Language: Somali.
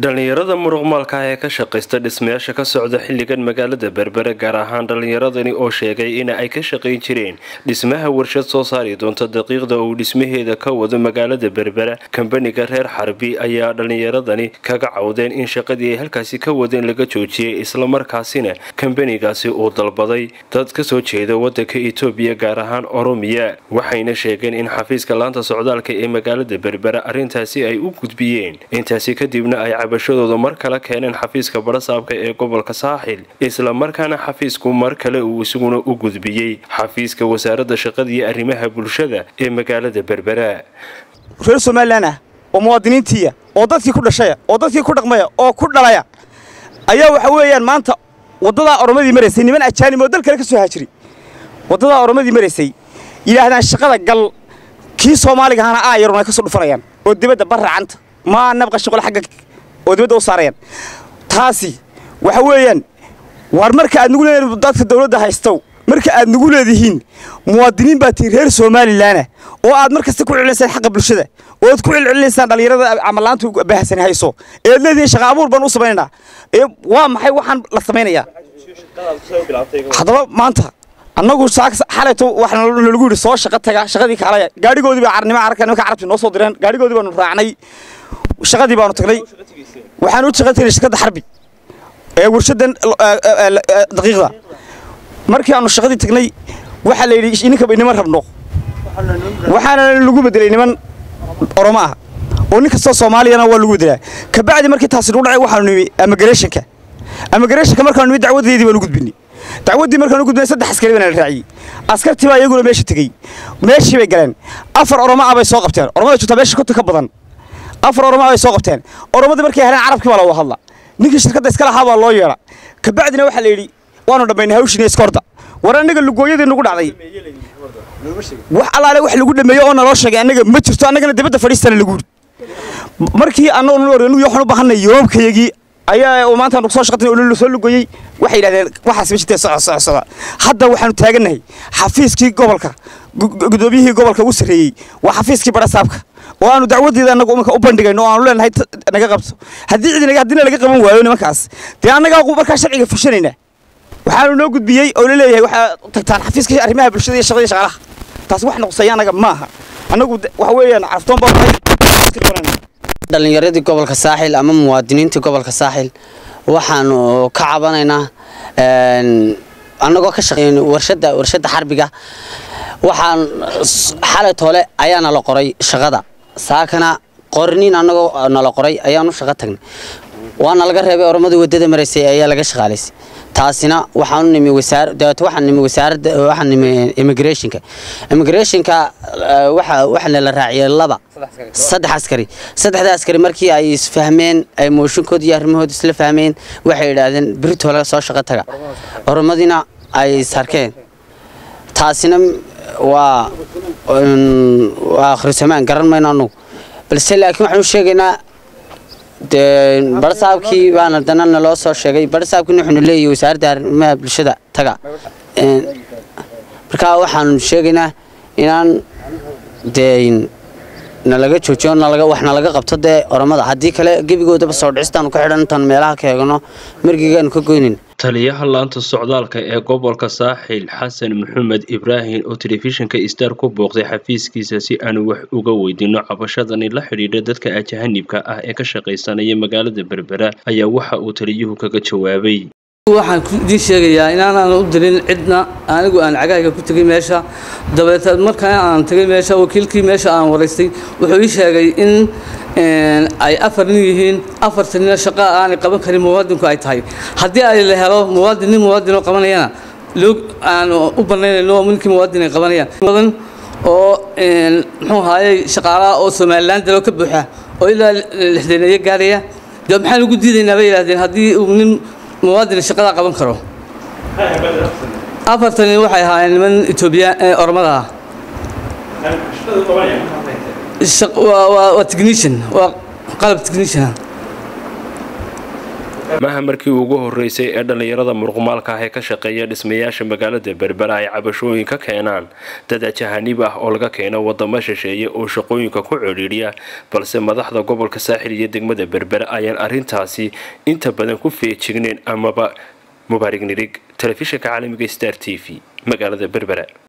dhallinyarada muruqmaalka ah ee ka shaqaysta dhismayaasha ka socda xilligan magaalada berbere gaar ahaan dhallinyaradani oo sheegay in ay ka shaqayn jireen dhismaha warshad soo saari doonta daqiiqda uu dhismaheeda ka wado magaalada berbera kambaniga reer xarbi ayaa dhallinyaradani kaga cawdeen in shaqadii ay halkaasi ka wadeen laga joojiyey islamarkaasina kambanigaasi uu dalbaday dad kasoo jeeda wadanka etoobiya gaar ahaan oromiya waxayna sheegeen in xafiiska laanta socdaalka ee magaalada berbera arrintaasi ay u gudbiyeen intaasi kadibna ay cabashadooda mar kale keeneen xafiiska barasaabka ee gobolka saaxil isla markaana xafiisku mar kale uu isaguna u gudbiyey xafiiska wasaaradda shaqada iyo arrimaha bulshada ee magaalada berbera reer somalilan ah oo muwaadiniintiiya oo dadkii ku dhashaya oo dadkii ku dhaqmaya oo ku dhalaya ayaa waxa weeyaan maanta waddadaa oromadii maraysay niman ajaanib oo dal kale ka soo haajiri waddadaa oromadii maraysay yidhaahdaan shaqada gal kii soomaaliga ahana aa yarun ay ka soo dhufanayaan oo dibadda barracanta maa nabqa shaqol xagga oo dibadda u saarayaan taasi waxa weeyaan waar marka aad nugu leedihiin dadka dawladda haystow marka aad nugu leedihiin muwaadiniin baa tii reer somalilanah oo aad mar kasta ku celinaysaan xaqa bulshada oo aad ku celcelinaysaan dhallinyarada camalaanta baahsan hayso ee aad leedihiin shaqa abuur baan u samaynaynaa ee waa maxay waxaan la samaynayaa haddaba maanta annagu xalayto waxaa nalagu yidhi soo shaqa taga shaqadii kaalaya gaadhigoodii baa carnimo carabka nimanka carabti noo soo direen gaadhigoodii baanu raacnay shaqadii baanu tagnay waxaan u shaqayn tagnay shirkadda xarbi ee warshadan daqiiqda markii aanu shaqadii tagnay waxaa la yidhi ininka niman rabno waxaana lagu bedelay niman oromo ah oo nin kastoo soomaaliyana waa lagu bedelaa kabacdi markii taasi nagu dhacay waxaanu nimi amigrationka amigrationka markaanu nimi dacwadeedii baanu gudbinay dacwaddii markaanu gudbinay saddex askari baa la raaciyey askartii baa iyaguna meesha tegey meeshii bay galeen afar oromo ah bay soo qabteen oromada joogtaa meesha konta ka badan afar oromo ah bay soo qabteen oromadii markay heleen carabkii baa looga hadla ninkii shirkadda iska lahaa baa loo yeedha kabacdina waxaa la yidhi waanu dhammaynay hawshiina iskorda war annaga lugooyadii nagu dhacday wax allaale wax lagu dhameeyo oo naloo sheegay annaga ma jirto annagana dibadda fadhiistana lagu yidhi markii annagu waxaan u baahanay yoomkayagii ayaa maanta aanu soo shaqatay oo soo lugoyey waxay yidhahdeen waxaas ma jirtee soco soco soco hadda waxaanu taagannahay xafiiskii gobolka gudoomiyihii gobolka ugu sarreeyey waa xafiiskii barasaabka oo aanu dacwadeeda annagu iminka u bandhigayno oo aanu leenahay naga qabto haddii cidi haddina laga qaban waayo nimankaas dee annagaa markaa sharciga fushanaynaa waxaanu noo gudbiyey oo la leeyahay waxaa tagtaan xafiiska arrimaha bulshada iyo shaqada shaqaalaha taas wax noqsaya annaga maaha annagu waxa weeyaan caraftoon baa dhallinyaradii gobolka saaxil ama muwaadiniintii gobolka saaxil waxaanu ka cabanaynaa annagoo ka shaqeyn warshada warshadda xarbiga waxaan xalay toole ayaana la qoray shaqada saakana qorniin annagoo nala qoray ayaanu shaqo tagnay waana laga reebay oromadii waddada maraysay ayaa laga shaqaalaysay taasina waxaanu nimi wasaar dabeeto waxaan nimi wasaaradda waxaan nimi immigrationka immigrationka waxa waxaana la raaciyay laba saddex askari saddexda askari markii ay isfahmeen ay mooshinkood iyo arrimahooda isla fahmeen waxay yidhaahdeen beritoole soo shaqo taga oromadina ay sarkeen taasina waa waa akhrisamaan garan mayno annagu balse laakiin waxaanu sheegaynaa dee barasaabkii baana dana naloo soo sheegay barasaabkiina wuxuunu leeyahay wasaaradda arrimaha bulshada taga markaa waxaanu sheegaynaa inaan dee nalaga joojiyo nalaga wax nalaga qabto dee oromada haddii kale gebigoodaba soo dhicistaanu ka xidhan intaan meelaha ka eegno margigaanu ka goynin taliyaha laanta socdaalka ee gobolka saaxil xasan maxamed ibraahim oo telefishinka star ku booqday xafiiskiisa si aanu wax uga weydiino cabashadani la xidhiidha dadka ajahanibka ah ee ka shaqaysanaya magaalada berbera ayaa waxa uu taliyuhu kaga jawaabay waxaan idiin sheegayaa inaanaan u dirin cidna anigu aan cagahayga ku tegay meesha dabeeteed markaa aan tegay meesha wakiilkii meesha aan waraystay wuxuu ii sheegay in ay afar nin yihiin afarta nina shaqa aanay qaban karin muwaadinku ay tahay haddii ay la helo muwaadin nin muwaadinoo qabanayana loo aan u banaynayno ninkii muwaadin ay qabanayaan badan oo muxuu ahaayey shaqaalaha oo somaliland daloo ka buuxa oo ilaa lixdaneeyo gaaraya dee maxaan ugu diidaynaa bay yidhahdeen haddii uu nin muwaadin shaqada qaban karo afartani waxay ahaayeen niman etoobiya oromada ah waa technician waa qalab technician maaha markii ugu horeysay ee dhallinyarada muruqmaalka ah ee ka shaqeeya dhismayaasha magaalada berbera ay cabashooyin ka keenaan dad ajahanib ah oo laga keeno wadamo shisheeye oo shaqooyinka ku codhiidhiya balse madaxda gobolka saaxil iyo degmada berbera ayaan arrintaasi inta badan ku feejigneyn amaba mubaarig nirig telefishinka caalamiga star t v magaalada berbera